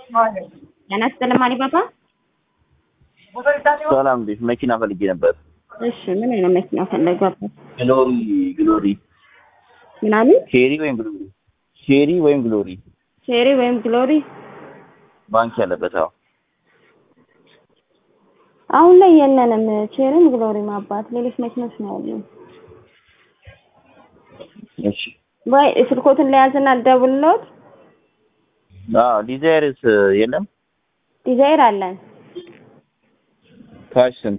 ጤና ይስጥልኝ አሊባባ። ሰላም እንዴት? መኪና ፈልጌ ነበር። እሺ ምን አይነት መኪና ፈለጓበት? ግሎሪ ግሎሪ ምናምን ሼሪ ወይም ግሎሪ ሼሪ ወይም ግሎሪ ቼሪ ወይም ግሎሪ። ባንክ ያለበት አዎ። አሁን ላይ የለንም ቼሪም ግሎሪም አባት፣ ሌሎች መኪኖች ነው ያሉን። እሺ ወይ ስልኮትን ለያዝና ልደውልልዎት። አዎ ዲዛይርስ የለም? ዲዛይር አለን። ካሽ ስንት?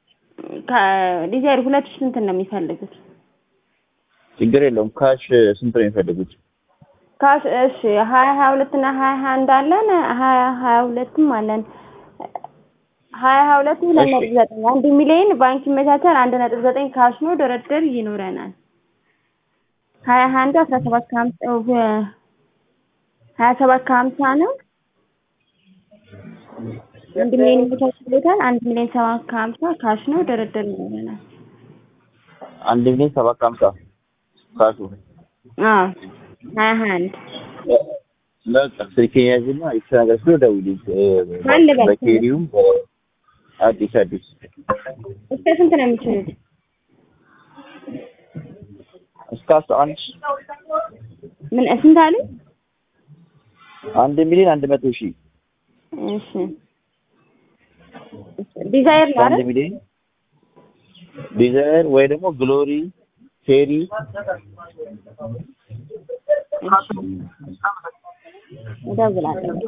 ዲዛይር ሁለት ሺህ ስንት ነው የሚፈልጉት? ችግር የለውም። ካሽ ስንት ነው የሚፈልጉት? ካሽ እሺ ሀያ ሀያ ሁለት እና ሀያ ሀያ አንድ አለን። ሀያ ሀያ ሁለትም አለን። ሀያ ሀያ ሁለት ሁለት እሺ። ነጥብ ዘጠኝ አንድ ሚሊዮን ባንክ ይመቻቻል። አንድ ነጥብ ዘጠኝ ካሽ ነው። ድርድር ይኖረናል። ሀያ ሀያ አንዱ አስራ ሰባት ከሀምሳ ሀያ ሰባት ከሀምሳ ነው። አንድ ሚሊዮን ይመቻችሎታል። አንድ ሚሊዮን ሰባት ከሀምሳ ካሽ ነው። ድርድር ይኖረናል። አንድ ሚሊዮን ሰባት ከሀምሳ ካሹ። አዎ ሀያ ሀያ አንድ በቃ ስልኬን ያዝና ይቺ ነገር ስለ ደውልልኝ። ማን ልበል? በኬሪውም አዲስ አዲስ እስከ ስንት ነው የሚችሉት? እስከ አስራ አንድ ምን ስንት አሉ? አንድ ሚሊዮን አንድ መቶ ሺህ እሺ ዲዛይር ነው አንድ አይደል? ሚሊዮን ዲዛይር ወይ ደግሞ ግሎሪ ቼሪ እደውላለሁ።